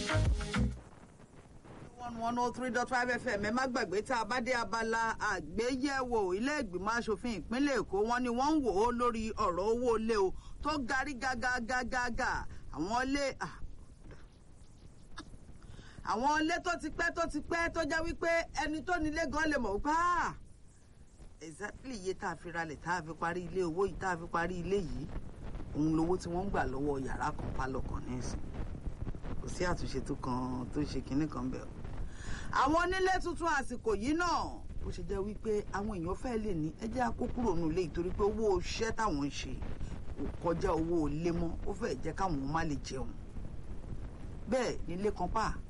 one one oh three dot five fm ẹ má gbàgbé tá a bá dé abala àgbéyẹ̀wò ilé ìgbìmọ̀ asòfin ìpínlẹ̀ èkó wọn ni wọ́n ń wò ó lórí ọ̀rọ̀ owó ilé o tó garí gágágágágá àwọn ilé àwọn ilé tó ti pẹ́ tó ti pẹ́ tó jẹ́ wípé ẹni tó nílé gan lè mọ̀ wípé ah exactly iye tá a fi ralẹ̀ tá a fi parí ilé owó yìí tá a fi parí ilé yìí òun lowó tí wọ́n ń gbà lọ́wọ́ yàrá kan pálọ̀ kan ní ìsìn kò sí àtúnṣe tó kan tó ṣe kinní kan bẹ́ẹ̀ o àwọn onílé tuntun àsìkò yìí náà ó ṣe jẹ́ wípé àwọn èèyàn fẹ́ lè ní ẹjẹ́ akó kúrò nù lé ìtorí pé owó iṣẹ́ táwọn ń ṣe kò kọjá owó ilé mọ́ ó fẹ́ jẹ́ káwọn má lè jẹun bẹ́ẹ̀ nílé kan pa